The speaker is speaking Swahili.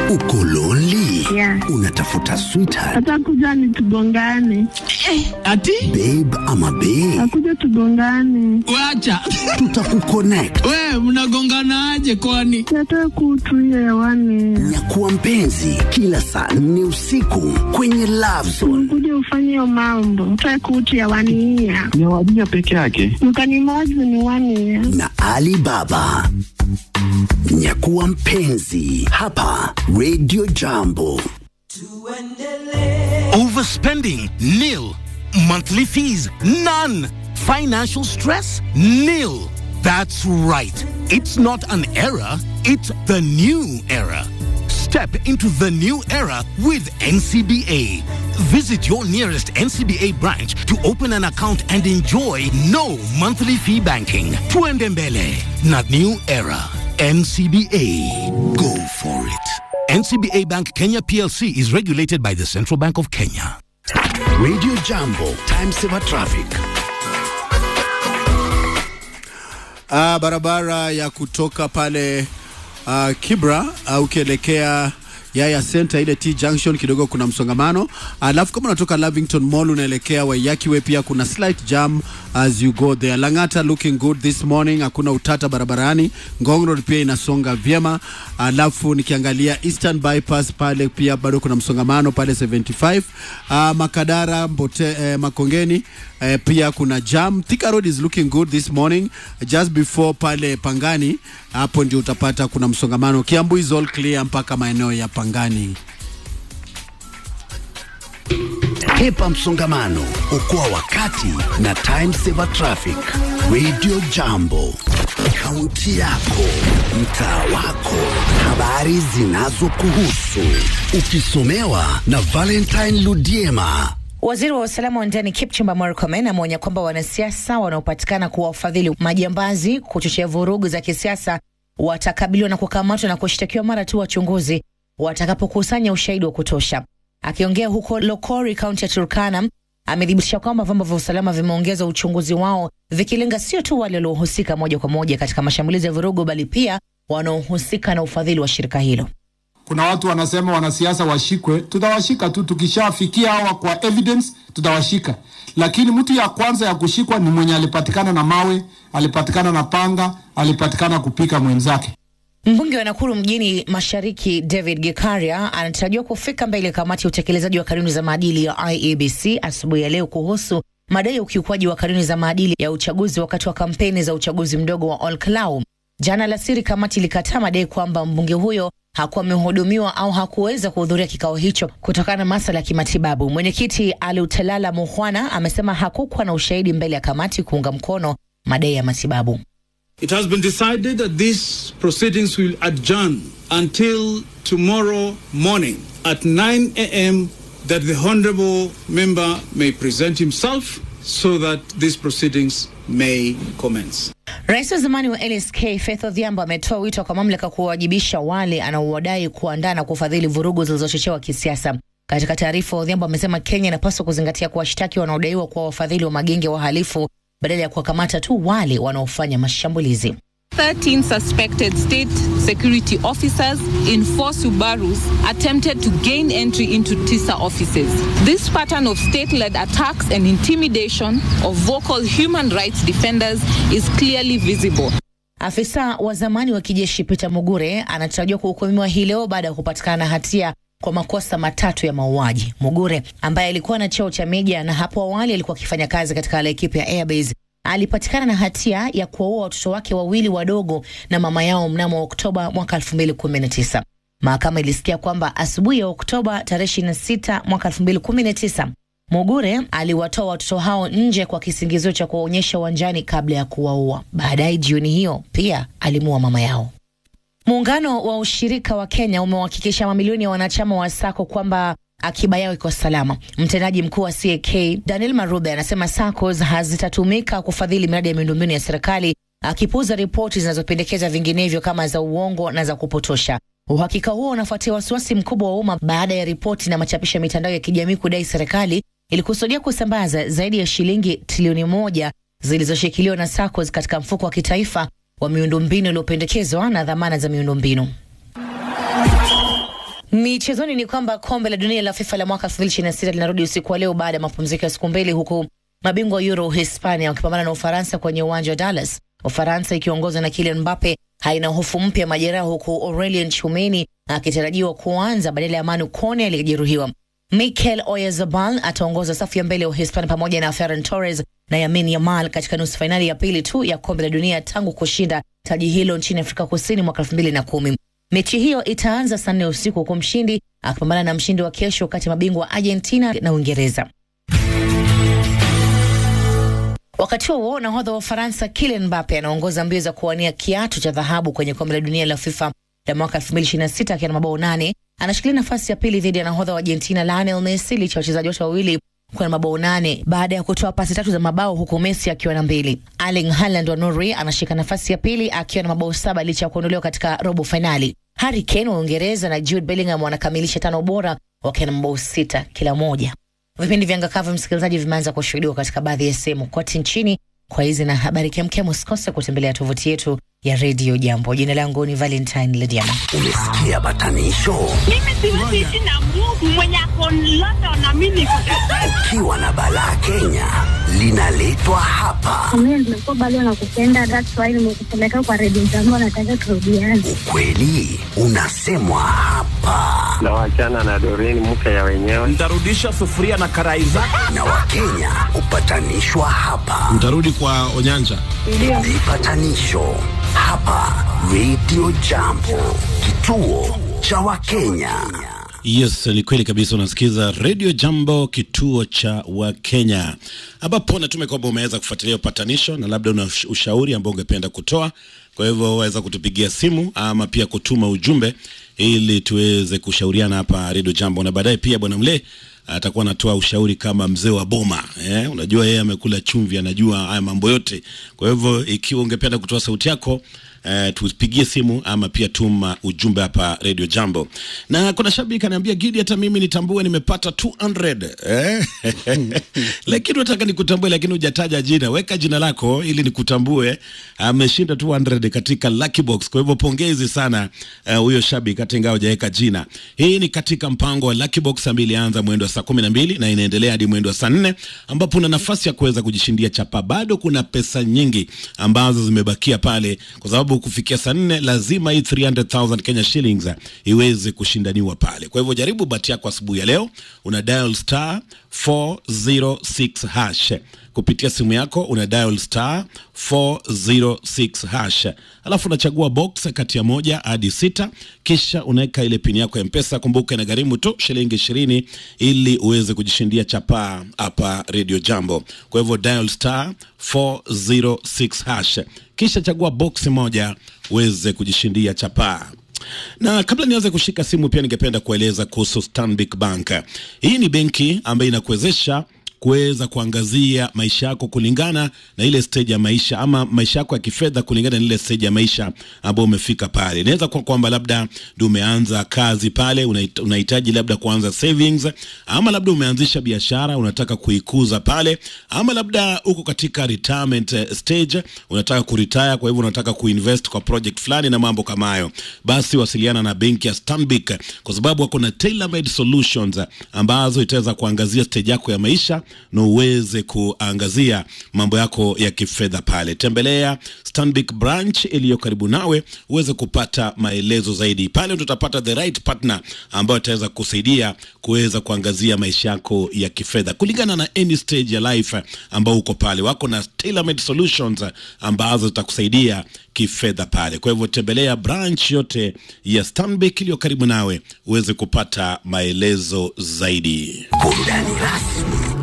Uko lonely? Yeah. Unatafuta sweetheart, Atakuja ni tugongane, Ati babe ama bae? akuja tugongane, wacha Tutakuconnect. we mnagonganaje kwani? yatoe kutu hiyo hewani, Nyakuwa mpenzi kila saa nne usiku kwenye Love Zone. kuja ufanye hiyo mambo, toe kutu hewani hiya ni wadija peke yake. mkanimozi ni wani ya na Ali Baba. Nyakuwa mpenzi hapa Radio Jambo. Overspending? Nil. Monthly fees? None. Financial stress? Nil. That's right. It's not an era, it's the new era. Step into the new era with NCBA. Visit your nearest NCBA branch to open an account and enjoy no monthly fee banking. Tuendembele, not new era. NCBA. Go for it. NCBA Bank Kenya PLC is regulated by the Central Bank of Kenya. Radio Jambo, time saver traffic. Ah, barabara ya kutoka pale uh, Kibra uh, ukielekea Yaya Center ile T junction kidogo kuna msongamano, alafu kama unatoka Lavington Mall unaelekea Waiyaki pia kuna slight jam as you go there. Lang'ata looking good this morning, hakuna utata barabarani. Ngong Road pia inasonga vyema, alafu nikiangalia Eastern Bypass pale pia bado kuna msongamano pale 75. Uh, Makadara Mbote, eh, Makongeni eh, pia kuna jam. Thika Road is looking good this morning just before pale Pangani, hapo ndio utapata kuna msongamano. Kiambu is all clear mpaka maeneo ya Pangani. Hepa msongamano, okoa wakati na time saver traffic. Radio Jambo, kaunti yako, mtaa wako, habari zinazokuhusu, ukisomewa na Valentine Ludiema. Waziri wa usalama wa ndani Kipchumba Murkomen ameonya kwamba wanasiasa wanaopatikana kuwa wafadhili majambazi kuchochea vurugu za kisiasa watakabiliwa na kukamatwa na kushtakiwa mara tu wachunguzi watakapokusanya ushahidi wa kutosha. Akiongea huko Lokori, kaunti ya Turkana, amethibitisha kwamba vyombo vya usalama vimeongeza uchunguzi wao vikilenga sio tu wale waliohusika moja kwa moja katika mashambulizi ya vurugu, bali pia wanaohusika na ufadhili wa shirika hilo. Kuna watu wanasema wanasiasa washikwe, tutawashika tu, tukishafikia hawa kwa evidence tutawashika. Lakini mtu ya kwanza ya kushikwa ni mwenye alipatikana na mawe, alipatikana na panga, alipatikana kupika mwenzake. Mbunge wa Nakuru mjini Mashariki David Gikaria anatarajiwa kufika mbele ya kamati ya utekelezaji wa kanuni za maadili ya IEBC asubuhi ya leo kuhusu madai ya ukiukwaji wa kanuni za maadili ya uchaguzi wakati wa kampeni za uchaguzi mdogo wa Olkalau. Jana alasiri, kamati ilikataa madai kwamba mbunge huyo hakuwa amehudumiwa au hakuweza kuhudhuria kikao hicho kutokana na masuala ya kimatibabu. Mwenyekiti Alutelala Muhwana amesema hakukuwa na ushahidi mbele ya kamati kuunga mkono madai ya matibabu. It has been decided that these proceedings will adjourn until tomorrow morning at 9 a.m. that the honorable member may present himself so that these proceedings may commence. Rais wa zamani wa LSK Faith Odhiambo ametoa wito kwa mamlaka kuwawajibisha wale anaowadai kuandaa na kufadhili vurugu zilizochochewa kisiasa. Katika taarifa, Odhiambo amesema Kenya inapaswa kuzingatia kuwashtaki wanaodaiwa kuwa wafadhili wa magenge ya wahalifu badala ya kuwakamata tu wale wanaofanya mashambulizi. 13 suspected state security officers in four Subarus attempted to gain entry into TISA offices. This pattern of state led attacks and intimidation of vocal human rights defenders is clearly visible. Afisa wa zamani wa kijeshi Peter Mugure anatarajiwa kuhukumiwa hii leo baada ya kupatikana na hatia kwa makosa matatu ya mauaji. Mugure ambaye alikuwa na cheo cha meja na hapo awali alikuwa akifanya kazi katika ekipa ya Airbase alipatikana na hatia ya kuwaua watoto wake wawili wadogo na mama yao mnamo Oktoba mwaka 2019. Mahakama ilisikia kwamba asubuhi ya Oktoba tarehe 26 mwaka 2019 Mugure aliwatoa watoto hao nje kwa kisingizio cha kuwaonyesha uwanjani kabla ya kuwaua. Baadaye jioni hiyo pia alimuua mama yao. Muungano wa ushirika wa Kenya umewahakikisha mamilioni ya wanachama wa SACCO kwamba akiba yao iko salama. Mtendaji mkuu wa CAK Daniel Marube anasema SACCOs hazitatumika kufadhili miradi ya miundombinu ya serikali, akipuuza ripoti zinazopendekeza vinginevyo kama za uongo na za kupotosha. Uhakika huo unafuatia wasiwasi mkubwa wa umma baada ya ripoti na machapisho ya mitandao ya kijamii kudai serikali ilikusudia kusambaza zaidi ya shilingi trilioni moja zilizoshikiliwa na SACCOs katika mfuko wa kitaifa wa miundombinu uliopendekezwa na dhamana za miundombinu. Michezoni ni kwamba kombe la dunia la FIFA la mwaka 2026 linarudi usiku wa leo baada ya mapumziko ya siku mbili, huku mabingwa wa Euro Hispania wakipambana na Ufaransa kwenye uwanja wa Dallas. Ufaransa ikiongozwa na Kylian Mbappe haina hofu mpya ya majeraha, huku Aurelien Tchouameni akitarajiwa kuanza badala ya Manu Kone aliyejeruhiwa. Mikel Oyarzabal ataongoza safu ya mbele ya Uhispania pamoja na Ferran Torres na Yamin Yamal katika nusu fainali ya pili tu ya kombe la dunia tangu kushinda taji hilo nchini Afrika Kusini mwaka elfu mbili na kumi. Mechi hiyo itaanza saa nne usiku huku mshindi akipambana na mshindi wa kesho kati ya mabingwa Argentina na Uingereza. Wakati huo nahodha wa Ufaransa Kylian Mbappe anaongoza mbio za kuwania kiatu cha dhahabu kwenye kombe la dunia la FIFA la mwaka 2026 akiwa na mabao nane. Anashikilia nafasi ya pili dhidi ya nahodha wa Argentina Lionel Messi licha ya wachezaji wote wawili kuwa na mabao nane baada ya kutoa pasi tatu za mabao huku Messi akiwa na mbili. Erling Haaland wa Norway anashika nafasi ya pili akiwa na mabao saba licha ya kuondolewa katika robo fainali. Harry Kane wa Uingereza na Jude Bellingham wanakamilisha tano bora wakiwa na mabao sita kila moja. Vipindi vya Ngakavu msikilizaji, vimeanza kushuhudiwa katika baadhi ya sehemu kote nchini. Kwa hizi na habari kemkem, usikose kutembelea tovuti yetu ya redio Jambo. Jina langu ni Valentine Lediama. Umesikia batanisho? Mimi siwezi ishi na Mungu mwenye ako London na mimi niko Ukiwa na balaa Kenya linaletwa hapa. mimi nimekuwa bado nakupenda, that's why nimekupeleka kwa redio Jambo, nataka turudiane. Ukweli unasemwa hapa, na wachana na Doreen mke ya wenyewe. Nitarudisha sufuria na karai zako. na Wakenya hupatanishwa hapa. Mtarudi kwa Onyanja. Vipatanisho hapa Radio Jambo, kituo cha Wakenya. Yes, ni kweli kabisa. Unasikiza Radio Jambo, kituo cha Wakenya, ambapo natume kwamba umeweza kufuatilia upatanisho na labda una ush- ushauri ambao ungependa kutoa. Kwa hivyo waweza kutupigia simu ama pia kutuma ujumbe ili tuweze kushauriana hapa Radio Jambo, na baadaye pia bwana Mle atakuwa anatoa ushauri kama mzee wa boma eh, unajua yeye amekula chumvi, anajua haya mambo yote. Kwa hivyo ikiwa ungependa kutoa sauti yako eh, tupigie simu ama pia tuma ujumbe hapa Radio Jambo. Na kuna shabiki ananiambia Gidi, hata mimi nitambue nimepata 200 eh? lakini nataka nikutambue, lakini hujataja jina. Weka jina lako ili nikutambue. Ameshinda 200 katika Lucky Box, kwa hivyo pongezi sana eh, huyo shabiki, hata ingawa hujaweka jina. Hii ni katika mpango wa Lucky Box ambayo ilianza mwendo wa saa kumi na mbili na inaendelea hadi mwendo wa saa nne ambapo una nafasi ya kuweza kujishindia chapa. Bado kuna pesa nyingi ambazo zimebakia pale, kwa sababu kufikia saa nne lazima hii 300,000 Kenya shillings eh, iweze kushindaniwa pale. Kwa hivyo jaribu bahati yako asubuhi ya leo, una dial star 406 hash kupitia simu yako una dial star 406 hash, alafu unachagua box kati ya moja hadi sita, kisha unaweka ile pini yako ya Mpesa. Kumbuka inagharimu tu shilingi ishirini ili uweze kujishindia chapaa hapa Radio Jambo. Kwa hivyo dial star 406 hash, kisha chagua box moja uweze kujishindia chapaa na kabla nianze kushika simu, pia ningependa kueleza kuhusu Stanbic Bank. Hii ni benki ambayo inakuwezesha kuweza kuangazia maisha yako kulingana na ile stage ya maisha ama maisha yako ya kifedha kulingana na ile stage ya maisha ambayo umefika pale. Inaweza kuwa kwamba labda ndio umeanza kazi pale, unahit- unahitaji labda kuanza savings, ama labda umeanzisha biashara unataka kuikuza pale, ama labda uko katika retirement eh, stage unataka kuretire, kwa hivyo unataka kuinvest kwa project fulani na mambo kama hayo, basi wasiliana na benki ya Stanbic kwa sababu wako na tailor-made solutions ambazo itaweza kuangazia stage yako ya maisha na uweze kuangazia mambo yako ya kifedha pale. Tembelea Stanbic branch iliyo karibu nawe uweze kupata maelezo zaidi. Pale ndio utapata the right partner ambayo itaweza kusaidia kuweza kuangazia maisha yako ya kifedha kulingana na any stage ya life ambao uko pale. Wako na tailor-made solutions ambazo zitakusaidia kifedha pale. Kwa hivyo tembelea branch yote ya Stanbic iliyo karibu nawe uweze kupata maelezo zaidi. Burudani rasmi